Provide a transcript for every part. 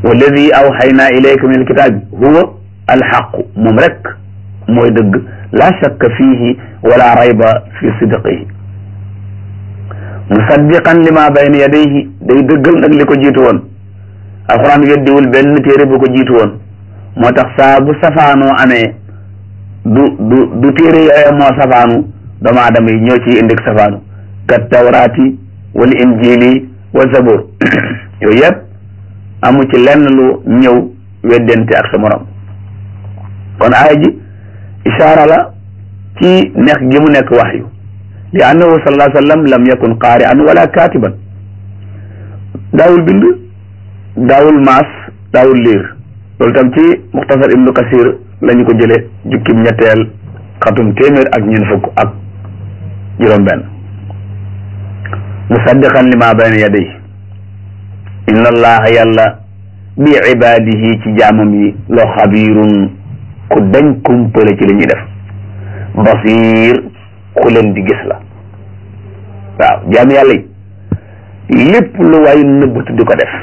walladi awxaynaa ilayka min alkitaabi huwa alxaqu moom rek mooy dëgg la shakka fiihi wala rayba fi sidqihi musaddiqan lima bayna yadayhi day dëggal nag li ko jiitu woon alquran weddiwul benn téere bu ko jiitu woon moo tax saa bu safaanoo amee du du du téere yooya moo safaanu doomu aadama yi ñoo ciy indi safaanu kat tawraati wal injili wa zabur yooyu yëpp amu ci lenn lu ñëw weddente ak sa morom kon aaya ji ishaara la ci nekk gi mu nekk waxyu li annahu sallallahu alayhi wa sallam lam yakun qaari'an wala katiban daawul bind daawul maas daawul liir loolu tam ci muxtasar ibnu kasir la ñu ko jële jukkim ñetteel xatum téeméer ak ñeent fukk ak juróom benn musaddiqan lima bayna yaday inna allaha yàlla bi ibadihi ci jaamam yi loo xabirun ku dañ kumpale ci li ñuy def basir ku leen di gis la waaw jaam yàlla yi lépp lu waay nëbbatu di ko def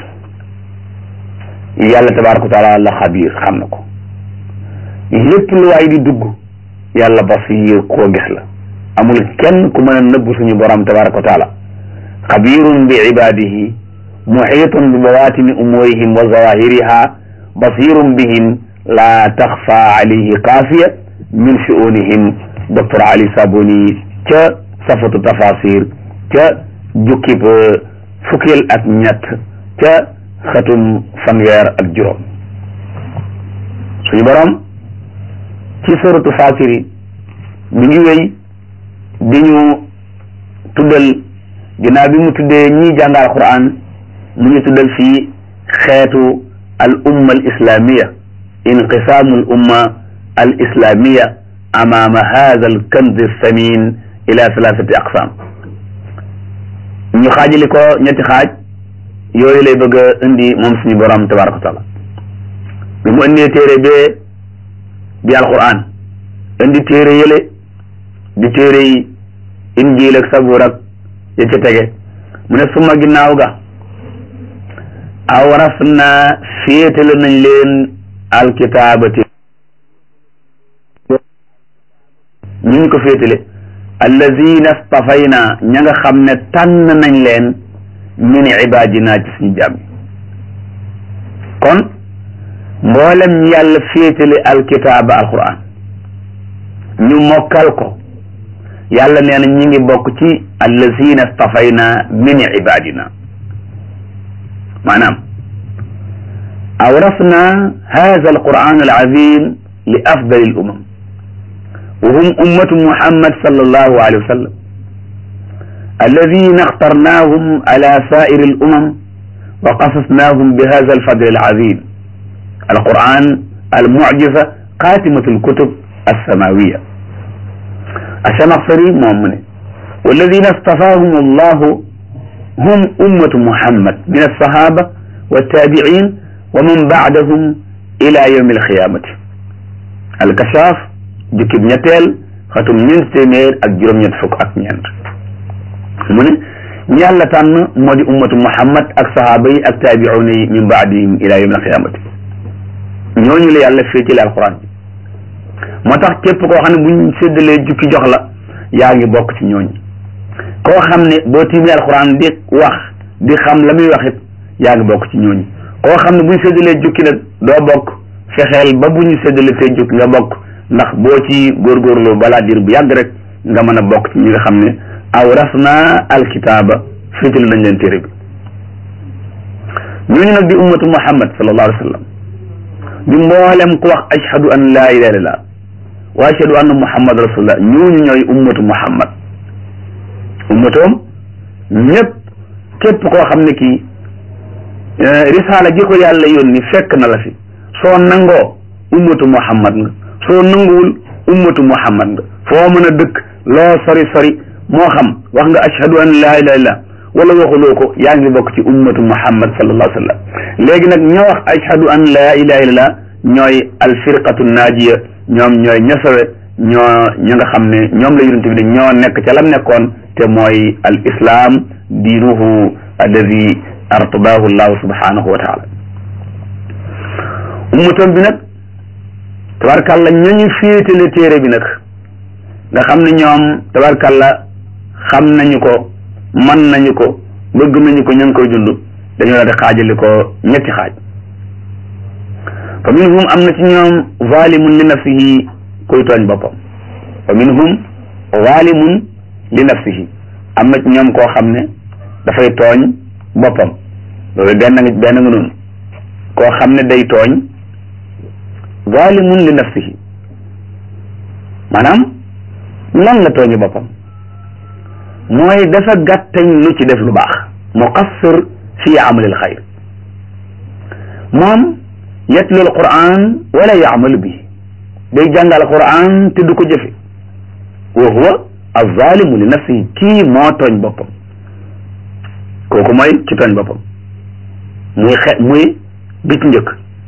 yàlla tabaraka wa taala la xabir xam na ko lépp lu waay di dugg yàlla basir koo gis la amul kenn ku mën a nëbb suñu borom tabaraka wa taala xabirun bi ibadihi muxiitun bi bawatini umurihim wa zawahiriha basirun bihim la taxfa alayhi xaafiya min shu'unihim docteur Ali Sabuni ca safatu tafasir ca jukkib fukkil ak ñett ca xatum fanweer ak juróom suñu borom ci suratu Faatiri mi ngi wéy di ñu tuddal ginnaaw bi mu tuddee ñi jàngal Qur'an mu ngi tuddal fii xeetu al umma al islamiya inqisaamu al umma al islamiya amaama hada al kanz samin ila thalathati aqsam ñu xaajali ko ñetti xaaj yooyu lay bëgg a indi moom suñu borom tabaraka wa taala bi mu indee téere bee di alquran indi téere yële di téere yi injiil ak sabuur ak ya ca tege mu ne suma ginnaaw ga awras na féetale nañ leen alkitaabati ñu ngi ko féetale allazina stafayna ña nga xam ne tànn nañ leen min ibadina ci suñu jàmm kon mboolem yàlla féetale alkitaaba alquran ñu mokkal ko yàlla nee na ñi ngi bokk ci allazina stafayna min ibadina maanaam awrasna hada alquran alazim li afdali al umam wa hum ummatu muhammad sallallahu alayhi wa sallam alladina اخترناهم على سائر الأمم وقصصناهم بهذا الفضل العظيم القرآن المعجزة خاتمة الكتب السماوية الشمخصري مؤمن والذين اصطفاهم الله هم أمة محمد من الصحابة والتابعين ومن بعدهم إلى يوم القيامة الكشاف jukkib ñetteel xatum ñeent téeméer ak juróom-ñett fukk ak ñeent mu ne ñi yàlla tànn moo di ummatu muhammad ak sahaaba yi ak taabiuuna yi min baadihim ila yawm alqiyamati ñooñu la yàlla féetale alquran bi moo tax képp koo xam ne buñ séddalee jukki jox la yaa ngi bokk ci ñooñu koo xam ne boo tiimee alquran di wax di xam la muy wax it yaa ngi bokk ci ñooñu koo xam ne buñ séddalee jukki nag doo bokk fexeel ba bu ñu séddalee tey jukki nga bokk ndax boo ci góorgóorlu balaa diir bu yàgg rek nga mën a bokk ci ñi nga xam ne awrasna alkitaaba féetale nañ leen téere bi ñooñu nag di ummatu muhammad sallallahu alayhi wa sallam di mboolem ku wax ashhadu an laa ilaha illallah wa ashhadu anna muhammad rasulullah ñooñu ñooy ummatu muhammad ummatoom ñëpp képp koo xam ne kii risaala gi ko yàlla yónni fekk na la fi soo nangoo ummatu muhammad nga soo nanguwul ummatu muhammad nga foo mën a dëkk loo sori sori moo xam wax nga ashhadu an laa ilaha illallah wala waxuloo ko yaa ngi bokk ci ummatu muhammad sallallahu alayhi wa sallam léegi nag ñoo wax ashhadu an laa ilaha illallah ñooy alfirqatu naajiya ñoom ñooy ñasawe ñoo ña nga xam ne ñoom la yonent bi ne ñoo nekk ca lam nekkoon te mooy al islam diinuhu alladi artabahu llahu subhanahu wa taala ummatam bi nag tabarkalla ñañu féetale téere bi nag nga xam ne ñoom tabarkalla xam nañu ko man nañu ko bëgg nañu ko ña ngi koy dund dañoo la di xaajali ko ñetti xaaj fa minhum am na ci ñoom zalimun li nafsihi kuy tooñ boppam fa minhum zalimun li nafsihi am na ci ñoom koo xam ne dafay tooñ boppam loolu benn nga benn nga noonu koo xam ne day tooñ zalimun li nafsihi maanaam lan la tooñi boppam mooy dafa gàttañ lu ci def lu baax muqassir fi amalil xayr moom yatlu alquran wala yaamalu bi day jàngal alquran te du ko jëfe wa huwa alzalimu li nafsihi kii moo tooñ boppam kooku mooy ci tooñ boppam muy xe muy bit njëkk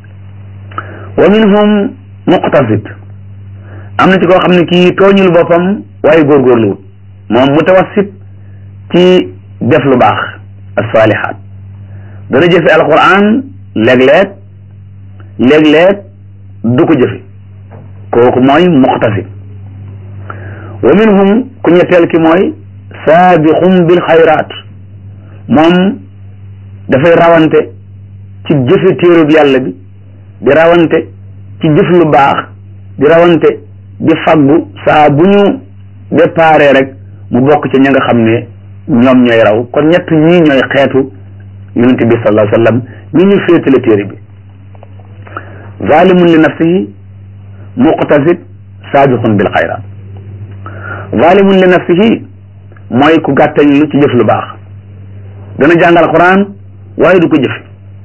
wa minhum muqtasid am na ci koo xam ne kii tooñul boppam waaye góorgóorluwut moom mutawassit ci def lu baax as-salihat dana jëfe alquran léeg-léeg léeg-léeg du ko jëfe kooku mooy muqtasid wa minhum ku ñetteel ki mooy saabiqum bil xayraat moom dafay rawante ci jëfe téerub yàlla bi di rawante ci jëf lu baax di rawante di faggu saa bu ñu déparé rek mu bokk ci ña nga xam ne ñoom ñooy raw kon ñett ñii ñooy xeetu yonent bi sallallahu alayhi wa sallam ñi ñu féetale téere bi zalimun li nafsihi muqtasid saabiqun bil xayraat zalimun li nafsihi mooy ku gàttañ lu ci jëf lu baax dana jàngal quran waaye du ko jëf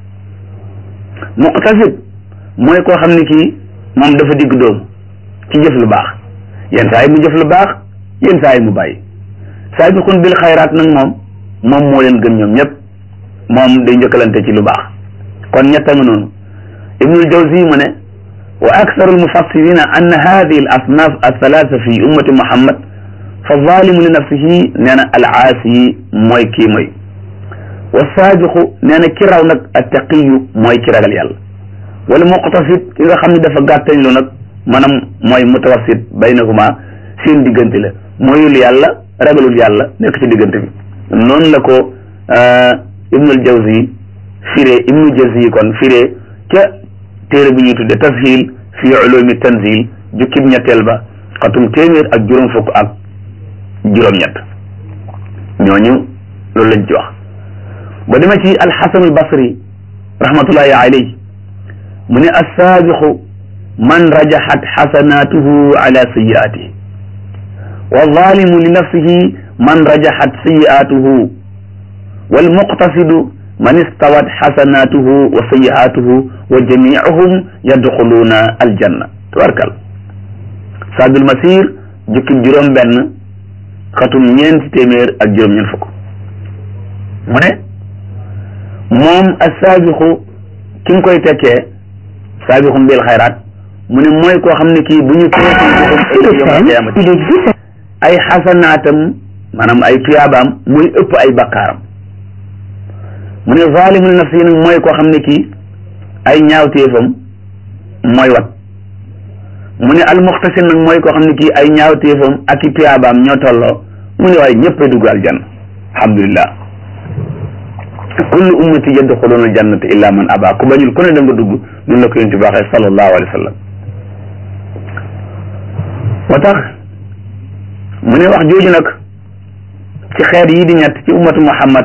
muqtasid mooy koo xam ne kii moom dafa digg doomu ci jëf lu baax yenn saa yi mu jëf lu baax yenn saa yi mu bàyyi saabiqun bil xayraat nag moom moom moo leen gën ñoom ñëpp moom day njëkkalante ci lu baax kon ñetta nga noonu ibnul jawzi mu ne wa aktharu almufassirina anna hadihi al asnaf althalatha fi ummati muhammad fa zalimu li nafsihi nee na al aasi mooy kii mooy wa saabiqu nee na ki raw nag attaqiyu mooy ki ragal yàlla wala muqtasid ki nga xam ne dafa gàttañ lu nag maanaam mooy mutawassit baynahuma seen diggante la mooyul yàlla ragalul yàlla nekk ci diggante bi noonu la ko ibnul jawzi firee ibnu jawzi kon firee ca téere bu ñuy tudde tashil fi ulumi tanzil jukkib ñetteel ba xatum téeméer ak juróom fukk ak juróom-ñett ñooñu loolu lañ ci wax ba dema ci alxasan albasri rahmatullahi alayhi mu ne assaabiqu man rajaxat xasanatuhu ala sayiatihi wa zalimu li nafsihi man rajaxat sayiatuhu walmuqtasidu man istawat xasanatuhu wa sayiatuhu wa jamiuhum yadxuluuna aljanna tabarkal saadul masir jukki juróom benn xatum ñeenti téeméer ak juróom ñeent fukk mu ne moom assaabiqu ki nga koy tekkee saabiqum bil xayraat mu ne mooy koo xam ne kii bu ñu qiyaamati ay xasanaatam maanaam ay tuyaabaam muy ëpp ay bakkaaram mu ne zalimul nafsi nag mooy koo xam ne kii ay ñaawteefam mooy wat mu ne almuxtasin nag mooy koo xam ne kii ay ñaawteefam ak i tuyaabaam ñoo tolloo mu ne waaye ñëpp a dugg aljanna alhamdulillah kullu ummati yadxuluuna aljannata illa man aba ku bañul ku ne da nga dugg noonu la ko yonent bi waxee sallallahu alayhi wa sallam moo tax mu ne wax jooju nag ci xeet yii di ñett ci ummatu muhammad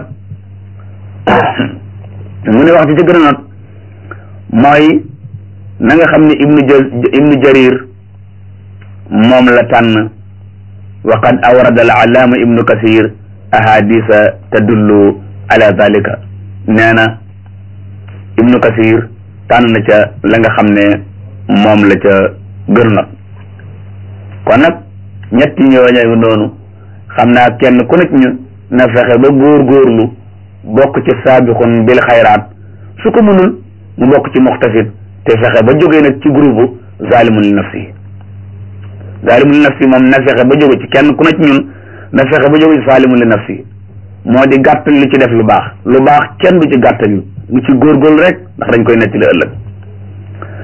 mu ne wax ci ci gën a not mooy na nga xam ne ibnu ibnu jarir moom la tànn wa qad awrada al allaama ibnu kasir ahadisa tadullu ala dalika nee na ibnu kasir tànn na ca la nga xam ne moom la ca gën nag kon nag ñetti ñooñu noonu xam naa kenn ku nekk ñu na fexe ba góor-góorlu bokk ci saabiqun bil xayraat su ko mënul mu bokk ci muxtasid te fexe ba jógee nag ci groupe zalimun li nafsi zalimun li nafsi moom na fexe ba jóge ci kenn ku nekk ñun na fexe ba jóge ci zalimun li nafsi moo di gàttal lu ci def lu baax lu baax kenn du ci gàttal lu ci góorgóorlu rek ndax dañ koy nettali ëllëg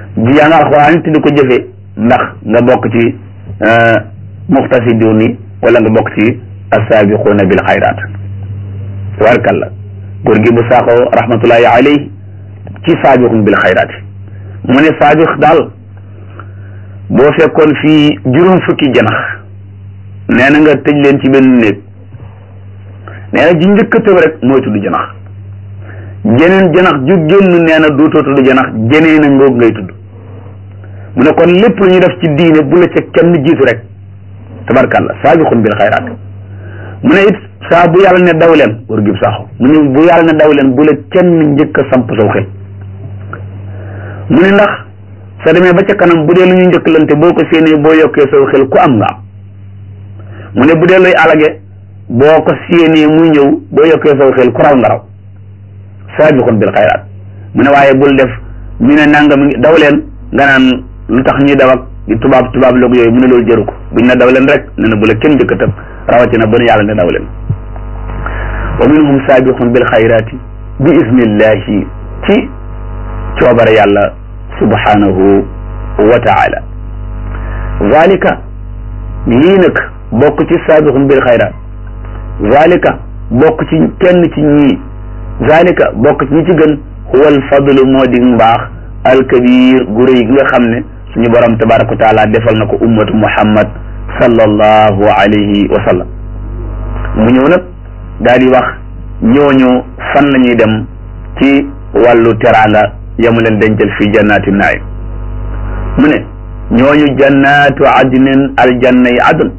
di jàng alxuraan te di ko jëfe ndax nga bokk ci muxtasidun yi wala nga bokk ci assaabiquuna bil xayraat tabarakalla góor gi bu saaxoo rahmatullahi alayhi ci saabiqun bil xayraat mu ne saabiq daal boo fekkoon fii juróom fukki janax nee na nga tëj leen ci benn néeg nee na ji njëkk a tëb rek mooy tudd janax jeneen janax ju génn nee na dootoo tudd janax jeneen a ngoog ngay tudd mu ne kon lépp lu ñu def ci diine bu la ca kenn jiitu rek tabarkàlla saabiqun bil xayraat mu ne it saa bu yàlla ne daw leen war gib saaxo mu ne bu yàlla ne daw leen bu la kenn njëkk a samp saw xel mu ne ndax soo demee ba ca kanam bu dee lu ñu njëkkalante boo ko séenee boo yokkee saw xel ku am nga am mu ne bu dee luy alage boo ko séenee muy ñëw boo yokkee saw xel ku raw nga raw saabiqun bil xayraat mu ne waaye bul def ñu ne nangam daw leen nga naan lu tax ñuy daw ak tubaab tubaab loog yooyu mu ne loolu jëru ko buñ ne daw leen rek ne na bu la kenn njëkk a tëb rawatina ba nu yàlla ne daw leen wa minhum saabiqun bil xayraati bi isnillahi ci coobare yàlla subhanahu wa taala zalika lii nag bokk ci saabiqun bil xayraat zalika bokk ci kenn ci ñii zalika bokk ci ñi ci gën huwa al fadlu moo di mbaax alkabir gu rëy gi nga xam ne suñu borom tabaraka wa taala defal na ko ummatu muhammad sallallahu alayhi wa sallam mu ñëw nag daal di wax ñooñu fan la ñuy dem ci wàllu teraanga yamu leen dencal fii jannaati naim mu ne ñooñu jannaatu adnin aljanna yi adn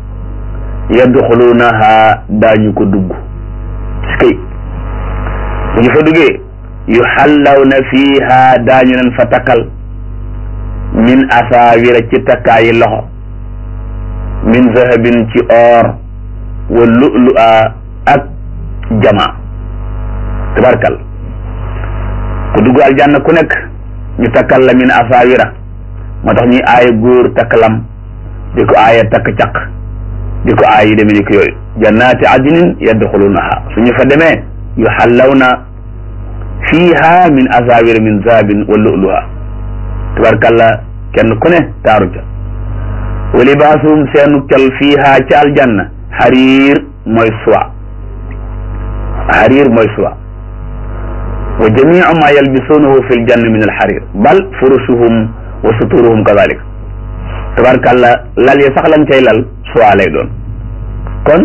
yadxulunaha daañu ko dugg si kay bu ñu fa duggee yu xallawna fiiha daañu leen fa takkal min asaawira ci takkaayi loxo min zahabin ci or wa lu'lu'a ak jama tabarkal ku dugg aljanna ku nekk ñu takkal la min asaawira moo tax ñuy aaya góor takk lam di ko aaya takk caq di ko aaya yi demee ni ko yooyu jannaati adnin yadxulunaha suñu fa demee yu xallawna fiiha min asaawira min zahabin wa lu'lu'a tabarkalla kenn ku ne taaru ca wa libaasuhum seenu kel fiiha ca aljanna xariir mooy suwa xariir mooy suwa wa jamiu ma yalbisuunahu fi ljanna min alxarir bal furushuhum wa suturuhum kadalik tabarkalla lal ya sax lañ cay lal suwa lay doon kon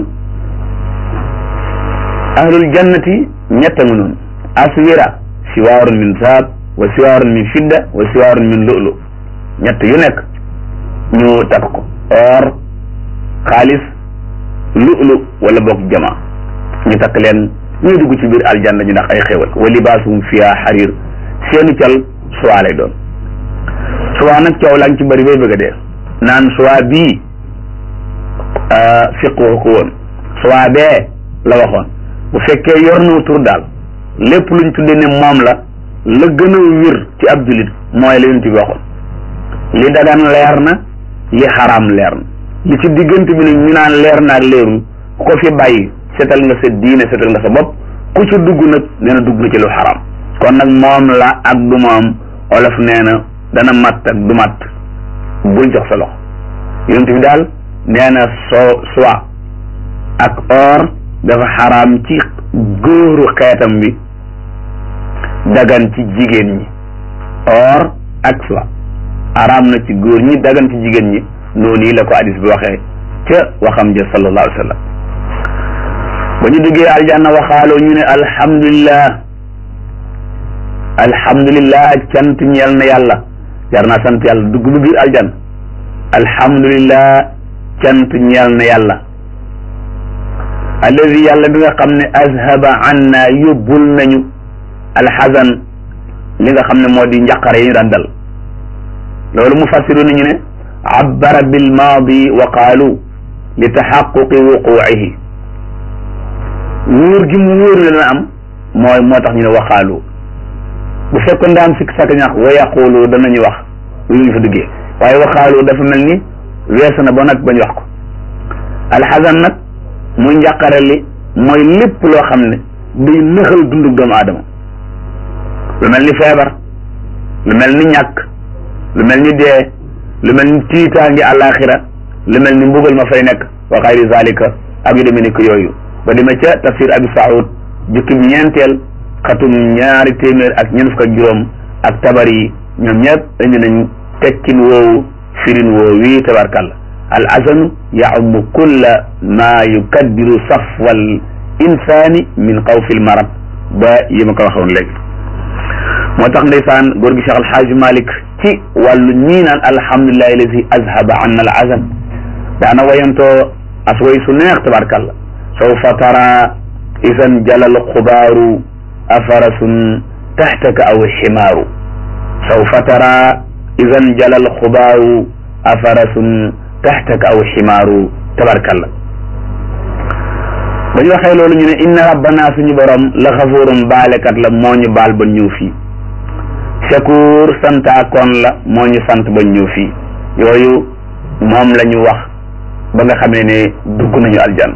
ahlul jannati ñett nga noonu aswira siwaarun min zahab wa siwaarun min fidda wa siwaarun min lu'lu ñett yu nekk ñu takk ko or xaalis lu'lu wala boog jama ñu takk leen ñuy dugg ci biir aljanna ñu ndax ay xéwal wa libaasuhum fiha xarir seenu cal suwaa lay doon suwaa nag coow laa ngi ci bëri bay bëgg a dee naan suwaa bii fiq waxu ko woon suwaa bee la waxoon bu fekkee yor na tur daal lépp luñ tudde ne moom la la gën a wér ci ab julit mooy la yonent bi waxoon li dagan leer na li xaraam leer na li ci diggante bi nag ñu naan leer na ak leerul ku ko fi bàyyi setal nga sa diine setal nga sa bopp ku ci dugg nag nee na dugg na ci lu xaraam kon nag moom la ak du moom olof nee na dana matt ak du matt bul jox sa loxo yonent bi daal nee na soo soie ak or dafa xaraam ci góoru xeetam bi dagan ci jigéen ñi or ak soie araam na ci góor ñi dagan ci jigéen ñi noonu yi la ko hadis bi waxee ca waxam ja sallallahu alayhi wa sallam ba ñu duggee aljanna waxaaloo ñu ne alhamdulillah alhamdulillah cant ñeel na yàlla jar naa sant yàlla dugg bu biir aljanna alhamdulillah cant ñeel na yàlla alladi yàlla bi nga xam ne azhaba anna yóbbul nañu alxasan li nga xam ne moo di njaqare yi ñu daan dal loolu mufassiru nañu ne abbara bil maadi wa qaalu li taxaquqi wuquucihi wóor gi mu wóor ne dana am mooy moo tax ñu ne waqaalu bu fekkoon daa am sikk sàkk ñax wa yaqulu danañu wax lu ñu fa duggee waaye waqaalu dafa mel ni weesu na ba nag bañ wax ko alxasan nag muy njàqare li mooy lépp loo xam ne day nëxal dundu doomu aadama lu mel ni feebar lu mel ni ñàkk lu mel ni dee lu mel ni tiitaangi àllaaxira lu mel ni mbugal ma fay nekk wa xayri zalika ak yu demee ni ko yooyu ba demee ca tafsir abi saoud jukki bi ñeenteel xatum ñaari téeméer ak ñeent fukk ak juróom ak tabar yi ñoom ñëpp indi nañ tekkin woowu firin woowu wii tabarkalla al azanu yaumu kulla ma yukaddiru safwal insani min xawfi l marad ba yi ma ko waxoon léegi moo tax ndeysaan góor gi Cheikh Alxaaji Malik ci wàllu ñii naan alhamdulillahi allazi azhaba anna al azan daana wayantoo as way su neex tabarkalla sawfa tara isan jalal xubaaru afarasun taxtaka aw ximaaru sawfa tara isan jalal xubaaru afarasun taxtaka aw ximaaru tabarkalla ba ñu waxee loolu ñu ne inna rabbana suñu borom la xafuurun baalekat la moo ñu baal ba ñëw fii shakuur santaakoon la moo ñu sant ba ñëw fii yooyu moom la ñu wax ba nga xamee ne dugg nañu aljan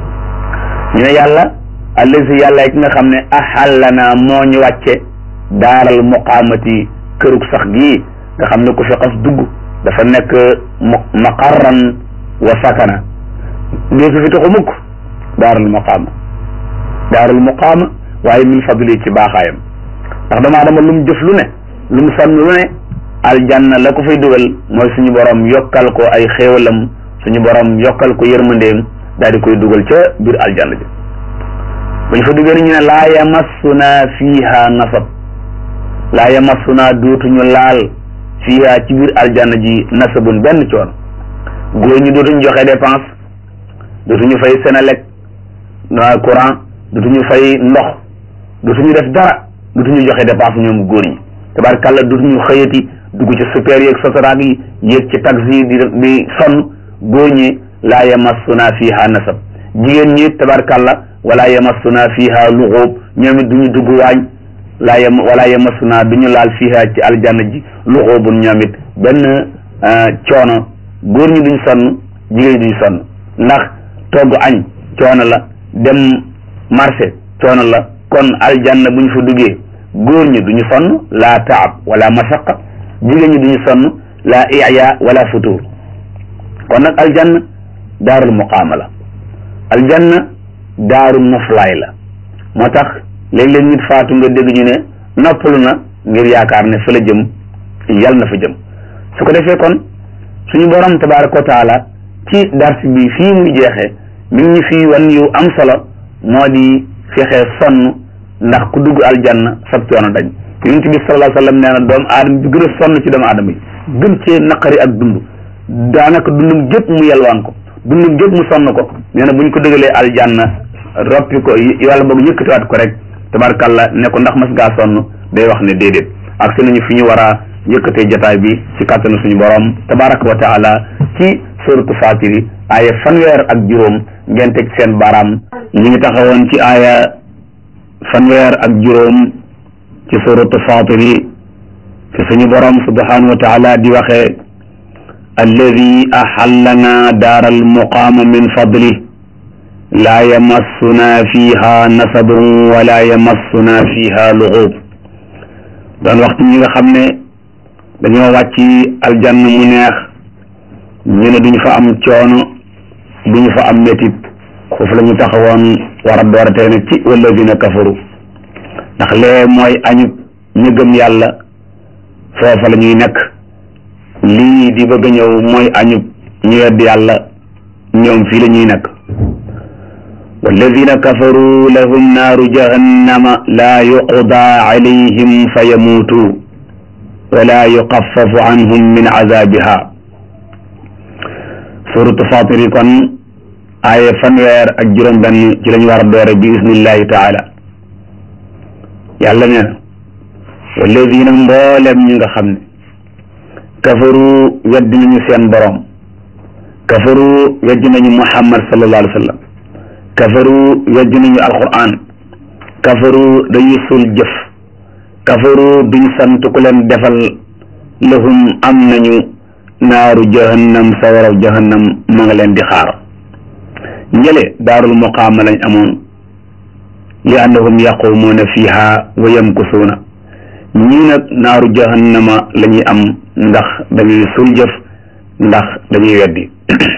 ñu ne yàlla allazi yàlla ki nga xam ne ahallana moo ñu wàcce daaral muqaamati kërug sax gii nga xam ne ku fi xas dugg dafa nekk maqarran wa sakana dee su fi taxu mukk daarul muqaama daarul muqaama waaye min fadli ci baaxaayam ndax dama dama lu mu jëf lu ne lu mu sonn lu ne aljanna la ko fay dugal mooy suñu borom yokkal ko ay xéewalam suñu borom yokkal ko yërmandeem daal di koy dugal ca biir aljanna ji bu ñu fa duggee ñu ne laa yamassuna fiiha nasab laa yamassuna dootuñu laal fiiha ci biir aljanna ji nasabun benn coono góor ñi dootuñu joxe dépense dootuñu fay Senelec na courant dootuñu fay ndox dootuñu def dara dootuñu joxe dépense ñoom góor ñi tabarkàlla dootuñu xëyati dugg ci super yeeg sotoraag yi yéeg ci taxi yi di di sonn góor ñi laa yamassuna fiiha nasab jigéen ñi tabarkàlla wala yamassuna fiiha luxuub ñoom it duñu dugg waañ laa yam wala yamassuna duñu laal fiiha ci aljanna ji luxuubun ñoom it benn coono góor ñi duñ sonn jigéen ñi duñ sonn ndax togg añ coono la dem marché coono la kon aljanna bu ñu fa duggee góor ñi duñu sonn laa taab wala masaqa jigéen ñi duñu sonn laa iya wala futur kon nag aljanna daarul muqaama la aljanna daaru noflaay la moo tax léeg-léeg nit faatu nga dégg ñu ne noppalu na ngir yaakaar ne fa la jëm yal na fa jëm su ko defee kon suñu borom tabaraka wa taala ci dars bi fii muy jeexee mi ngi ñu fii wan yu am solo moo di fexe sonn ndax ku dugg aljanna sab coono dañ yonent bi sallallahu alayhi wa sallam nee na doomu aadama bi gën a sonn ci doomu aadama yi gën cee naqari ak dund daanaka dundum gépp mu yelwaan ko dundum gépp mu sonn ko nee na bu ñu ko dëgalee aljanna roppi ko yàlla boog yëkkatiwaat ko rek tabarkalla ne ko ndax mas ngaa sonn day wax ne déedéet ak si nañu fi ñu war a yëkkatee jataay bi ci kàttanu suñu borom tabaraka wa taala ci suratu fatiri aaya fanweer ak juróom ngeen teg seen baaraam ñu ngi taxawoon ci aaya fanweer ak juróom ci suratu fatiri ci suñu borom subhanahu wa taala di waxee alladi axallana daar almuqaama min fadli laa yamassuna fiha nasabun wala yamassuna fiha luxuub doon waxtu ñi nga xam ne dañoo wàcc aljanna mu neex ñu ne duñu fa am coono duñu fa am métit foofu la ñu taxawoon war a dooratee nag ci walladina kafaru ndax lee mooy añub ñu gëm yàlla foofa la ñuy nekk lii di bëgg a ñëw mooy añub ñu wedd yàlla ñoom fii la ñuy nekk walladina kafaru lahum naaru jahannama laa yuqda alayhim fa yamuutu wala yuxaffafu anhum min azabiha suratu fatir yi kon aaye fanweer ak juróom benn ci lañu war a doore bi isnillahi taala yàlla nee na walladina mboolem ñi nga xam ne kafaru weddi nañu seen borom kafaru weddi nañu muhammad sallallahu alayhi wa sallam kafaru weddi nañu alquran kafaru dañu sul jëf kafaru duñ sant ku leen defal lahum am nañu naaru jahannam sawaraw jahannam ma nga leen di xaar njële daarul muqaama lañ amoon li annahum yaqumuuna fiha wa yamkusuuna ñii nag naaru jahannama la ñuy am ndax dañuy sul jëf ndax dañuy weddi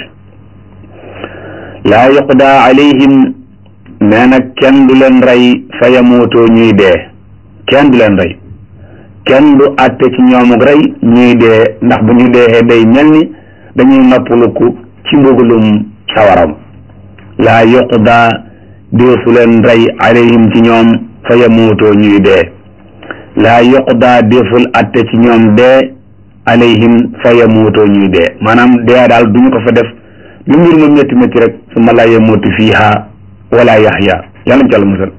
laa yuqda alayhim nee na kenn du leen rey fa yamuutoo ñuy dee kenn du leen rey kenn du àtte ci ñoomuk rey ñuy dee ndax bu ñu deexee day mel ni dañuy noppaluku ci mbugalum sawaram laa yuqda deesu leen rey alayhim ci ñoom fa yamuutoo ñuy dee laa yuqda deeful àtte ci ñoom dee alayhim fa yamuutoo ñuy dee maanaam dee daal duñu ko fa def lu mbir ma métti métti rek summa laa yamuutu fiiha wala yaxya yàlla ci àlla musal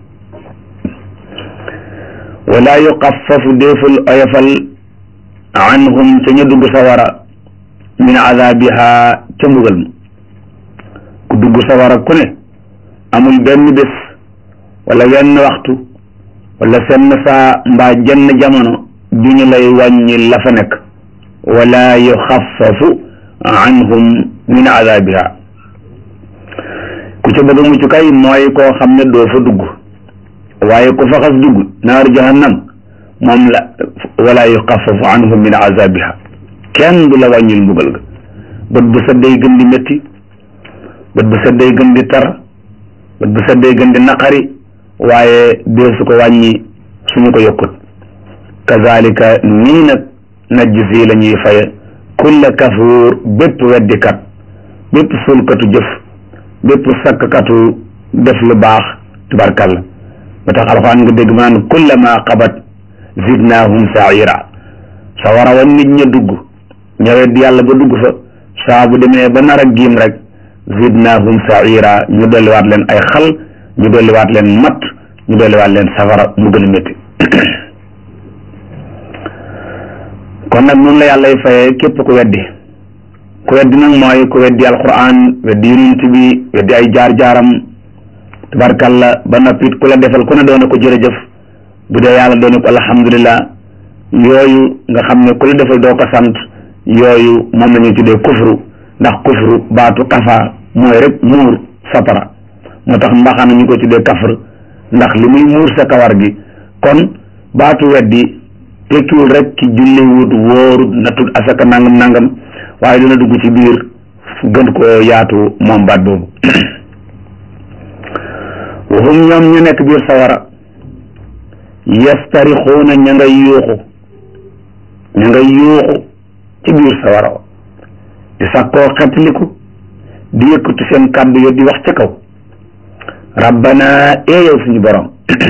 wala yuqaffafu déeful oyofal anhum ca ñu dugg sawara min azabiha ca mbugal ma ku dugg sawara ku ne amul benn bés wala wenn waxtu wala senn saa mbaa jenn jamono du ñu lay wàññi la fa nekk wala yuxaffafu anhum min azabiha ku ca bëgg a mucc kay mooy koo xam ne doo fa dugg waaye ku fa xas dugg naar jahannam moom la wala yuxaffafu anhum min azabiha kenn du la wàññil mbugal ga bët bu set day gën di métti bët bu set day gën di tar bët bu set day gën di naqari waaye dee su ko wàññi suñu ko yokkut kazalika nii nag najzi la ñuy faye kulla kafuur bépp weddikat bépp sulkatu jëf bépp sakkatu def lu baax tubarkalla ba tax alxuraan nga dégg ma naan kullama qabat zidnaahum saira sa war a wan nit ña dugg ñëwet yàlla ba dugg fa saa bu demee ba nar a giim rek zidnaahum saira ñu dolliwaat leen ay xal ñu dolliwaat leen matt ñu dolliwaat leen safara mu gën a métti kon nag noonu la yàllay fayee képp ku weddi ku weddi nag mooy ku weddi alquran weddi yonent bi weddi ay jaar-jaaram tabarkalla ba noppit ku la defal ku ne doona ko jërëjëf bu dee yàlla doona ko alhamdulillah yooyu nga xam ne ku la defal doo ko sant yooyu moom la ñuy tuddee kufru ndax kufru baatu kafa mooy rek muur satara moo tax mbaxana ñu ko tuddee kafr ndax li muy muur sa kawar gi kon baatu weddi tekkiwul rek ci julliwut wóorut natut asaka nangam nangam waaye dina dugg ci biir gën koo yaatu moom baat boobu waxum ñoom ñu nekk biir sawara yastarixuuna ña ngay yuuxu ña ngay yuuxu ci biir sawara di sàkkoo xetliku di yëkkatu seen kàddu yo di wax ca kaw rabbana ee yow suñu borom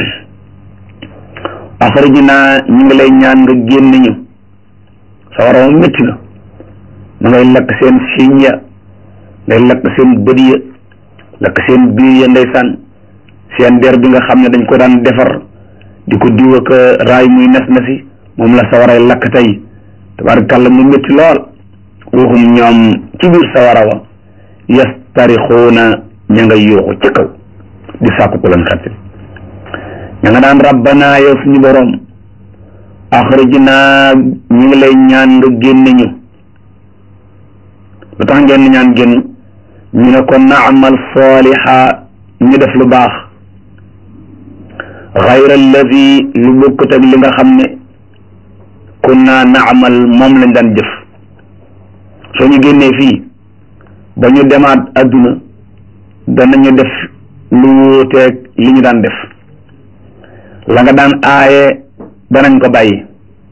axrijna ñu ngi lay ñaan nga génn ñu sawara moom métti na ma ngay lakk seen siiñ ya ngay lakk seen bët ya lakk seen biir ya ndeysaan seen der bi nga xam ne dañ ko daan defar di ko diw ak raay muy nes na si moom la sawaray lakk tey tabarakàlla mu métti lool waxum ñoom ci biir sawara wa yastarixuuna ña nga yuuxu ci kaw di sàkku ku leen xettil ña nga daan rabbana yow suñu borom axrijna ñu ngi lay ñaan nga génne ñu lu tax ngeen ñaan génn ñu ne ko naamal saaliha ñu def lu baax xayra alladi lu bokkut ak li nga xam ne kunna naamal moom lañ daan jëf soo ñu génnee fii ba ñu demaat adduna danañu def lu wuuteeg li ñu daan def la nga daan aaye danañ ko bàyyi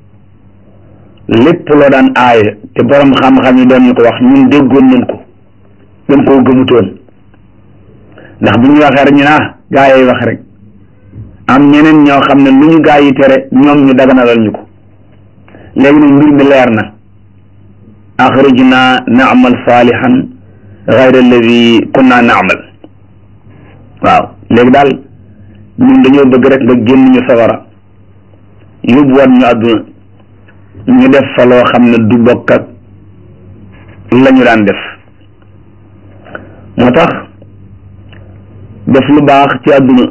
lépp loo daan aaye te borom xam-xam yi doon ñu ko wax ñun déggoon nañ ko dañ koo gëmutoon ndax bu ñu waxee rek ñu naa gaa yi wax rek am ñeneen ñoo xam ne lu ñu gaa yi tere ñoom ñu daganalal ñu ko léegi nag mbir mi leer na axrijna naamal saalihan gayra alladi kunna naamal waaw léegi daal ñun dañoo bëgg rek nga génn ñu sawara yóbbuwaat ñu àdduna ñu def fa loo xam ne du bokk ak la ñu daan def moo tax def lu baax ci àdduna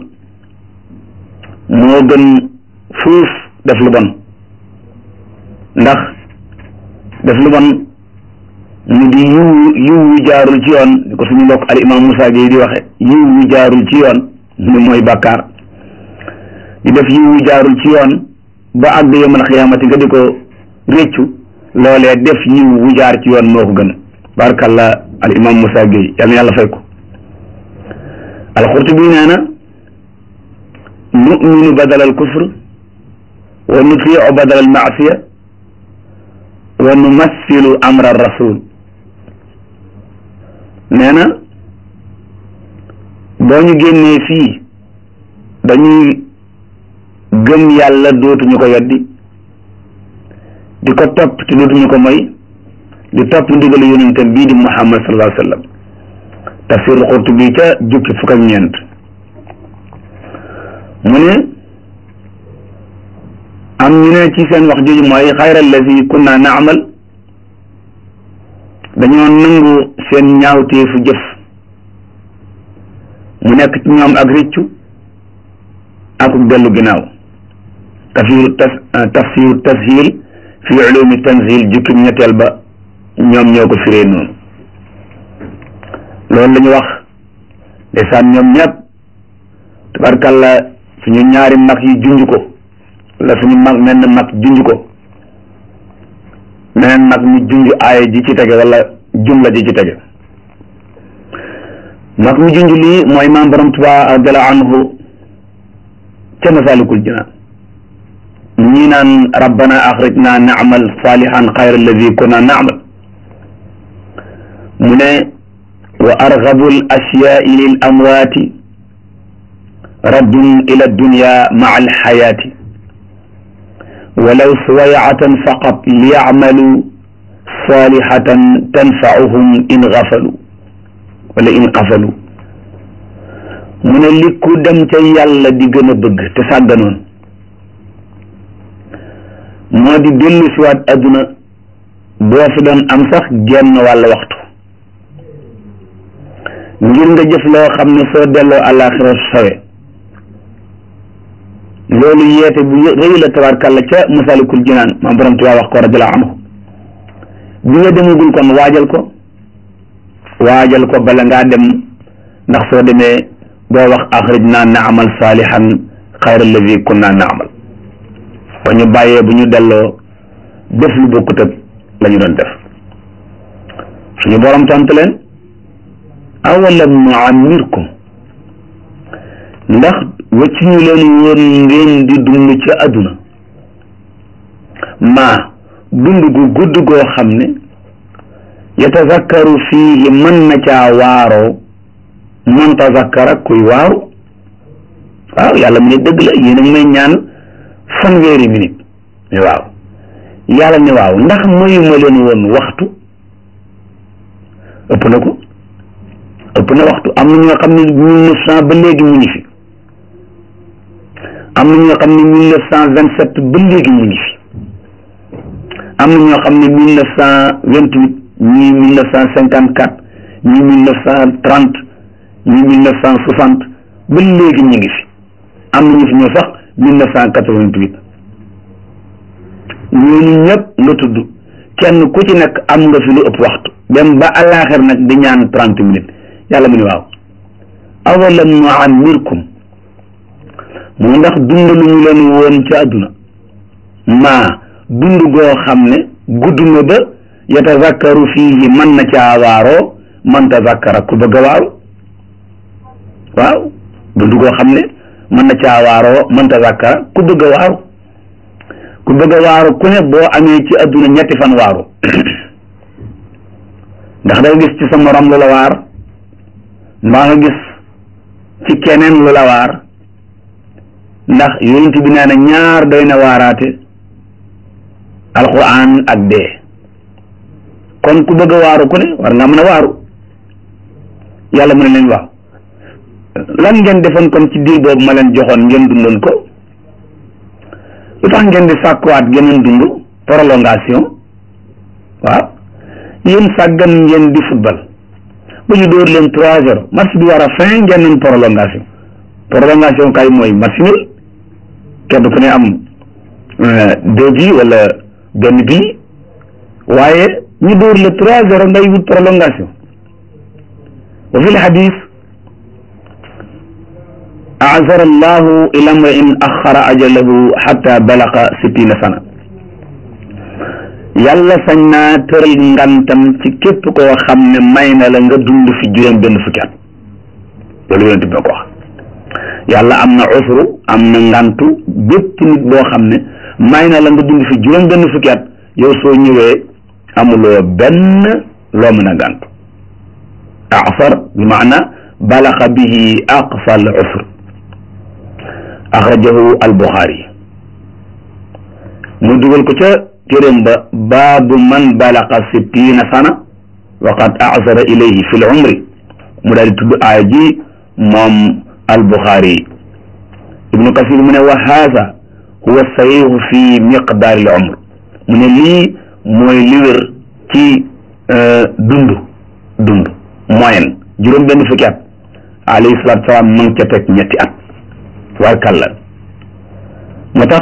moo gën fuuf def lu bon ndax def lu bon mu di yiw yiw yu jaarul ci yoon ni ko suñu mbokk al imam Moussa Gueye di waxe yiw yu jaarul ci yoon ni mooy bàkkaar di def yiw yu jaarul ci yoon ba àgg yawmal xiyaamati nga di ko réccu loolee def yiw wu jaar ci yoon moo ko gën barakallah al imam Moussa Gueye yal na yàlla fay ko alxurtubi nee na numinu badal al kufr wa nutiu badal al maasiya wa numassilu amra rasul nee na boo ñu génnee fii dañuy gëm yàlla dootuñu ko weddi di ko topp te dootuñu ko moy di topp ndigalu yonentam bii di muhammad sallallahu alayhi wa sallam tafsir Qurtubi ca jukki fukk ak ñeent mu ne am ñu ne ci seen wax jooju mooy xayra allazi kunna naamal dañoo nangu seen ñaawteefu jëf mu nekk ci ñoom ak rëccu ak dellu ginnaaw tafsiru tas tafsiru tashil fi ulumi tanzil jukki ñetteel ba ñoom ñoo ko firee noonu loolu la ñu wax ndeysaan ñoom ñëpp tabarkalla suñu ñaari mag yi junj ko wala suñu mag menn mag junj ko meneen mag mi junj aaya ji ci tege wala jumla ji ci tege mag mi junj lii mooy maam borom Tuubaa radiyallaahu anhu ca Masaalikul Jinaan ñii naan rabbana axrijna naamal salihan xayra alladi kunna naamal mu ne wa argabu al ashyaai lil amwaati raddun ila dunya maa alxayaati walaw suwayatan faqat liyacmalu salihatan tanfauhum in gafalu wala in qafalu mu ne li ku dem ca yàlla di gën a bëgg te sàgganoon moo di dellu siwaat adduna boo fi doon am sax genn wàll waxtu ngir nga jëf loo xam ne soo delloo àllaaxira sawe loolu yeete bu rëy la tabaarkàlla ca masalikul jinaan maam borom Tuubaa wax ko radiyallaahu anhu bi nga demagul kon waajal ko waajal ko bala ngaa dem ndax soo demee doo wax axrijnaa naamal saalihan xayra alladi kunna naamal ba ñu bàyyee bu ñu delloo def lu bokkut ak la ñu doon def suñu borom tontu leen awalam nuammirkum ndax wacc ñu leen woon ngeen di dund ci àdduna maa dund gu gudd goo xam ne yatazakkaru fiihi mën na caa waaroo man tazakkara kuy waaru waaw yàlla mu ne dëgg la yéen a ngi may ñaan fanweeri minute ne waaw yàlla ne waaw ndax mayuma leen woon waxtu ëpp na ko ëpp na waxtu am na ñoo xam ne mille neuf cent ba léegi mu ngi fi am na ñoo xam ne mille neuf cent vingt sept ba léegi mu ngi fi am na ñoo xam ne mille neuf cent vingt huit ñii mille neuf cent cinquante quatre ñii mille neuf cent trente ñii mille neuf cent soixante ba léegi ñu ngi fi am na ñu fi ñëw sax mille neuf cent quatre vingt huit ñooñu ñëpp nga tudd kenn ku ci nekk am nga fi lu ëpp waxtu dem ba àllaaxir nag di ñaan trente minutes yàlla mu ne waaw awalam nuammirkum mu ndax dund lu ñu leen woon ci àdduna maa dund goo xam ne gudd na ba yatazakkaru fiihi mën na caa waaroo man tazakkara ku bëgg a waaru waaw dund goo xam ne mën na caa waaroo man tazakkara ku bëgg a waaru ku bëgg a waaru ku ne boo amee ci àdduna ñetti fan waaru ndax da gis ci sa morom lu la waar mbaa nga gis ci keneen lu la waar ndax yonent bi nee na ñaar doy na waaraate alquran ak dee kon ku bëgg a waaru ku ne war nga mën a waaru yàlla mu ne leen waaw lan ngeen defoon kon ci diir boobu ma leen joxoon ngeen dundoon ko lu tax ngeen di sàkkuwaat geneen dund prolongation waaw yéen sàggan ngeen di football ba ñu dóor leen trois zéro match bi war a fin ngeen nañ prolongation prolongation kay mooy match nul kenn ku ne am deux bi wala benn bi waaye ñu dóor le trois zéro ngay wut prolongation wa fi l hadis azara allahu ila mrain axara ajalahu xata balaqa sittina sana yàlla sañ naa tëral ngantam ci képp koo xam ne may na la nga dund fi juróom benn fukki at loolu yonent bi ko wax yàlla am na usru am na ngantu bépp nit boo xam ne may na la nga dund fi juróom benn fukki at yow soo ñëwee amuloo benn loo mën a gàntu afar bi maana balaxa bihi aqsa al usr axrajahu al buxaari mu dugal ko ca téeréem ba baabu man balaqa sittina sana wa qad asara ilayhi fi l umri mu daal di tudd aaya ji moom al buxaari ibnu kasir mu ne wa haada huwa sahihu fi miqdaari l umr mu ne lii mooy li wér ci dund dund moyen juróom benn fukki at alayhi salaatu salaam ma ngi ca teg ñetti at warkalla moo tax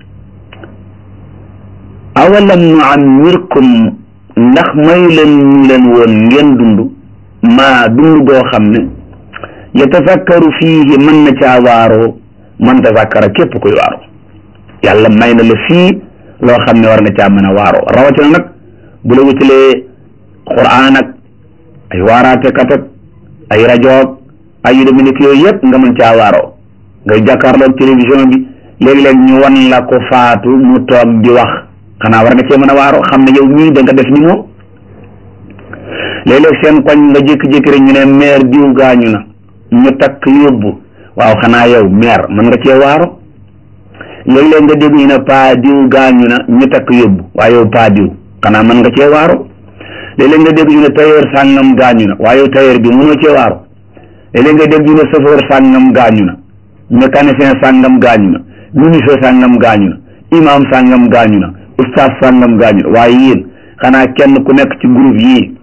awalam nu ammirkum ndax may leen ñu leen woon ngeen dund maa dund goo xam ne yatafakkaru fiihi mën na caa waaroo man tafakkara képp kuy waaroo yàlla may na la fii loo xam ne war nga caa mën a waaroo rawatina nag bu la wutalee quraan ak ay waaraatekat ak ay rajoog ay yu demee nekk yooyu yëpp nga mën caa waaroo ngay jàkkaarloog télévision bi léegi-léeg ñu wan la ko faatu mu toog di wax xanaa war nga cee mën a waaroo xam ne yow mii da nga def ni moom léeg-léeg seen koñ nga jékki-jékki rek ñu ne maire diw gaañu na ñu takk yóbbu waaw xanaa yow maire mën nga cee waaro léeg-léeg nga dégg ñu ne paa diw gaañu na ñu takk yóbbu waaye yow paa diw xanaa mën nga cee waaro léeg-léeg nga dégg ñu ne tailleur sàngam gaañu na waaye yow tailleur bi mënoo cee waaro léeg-léeg nga dégg ñu ne chauffeur sàngam gaañu na mécanicien sàngam gaañu na ministre sàngam gaañu na imam sàngam gaañu na ustaas sàngam gaañu na waaye yéen xanaa kenn ku nekk ci groupe yii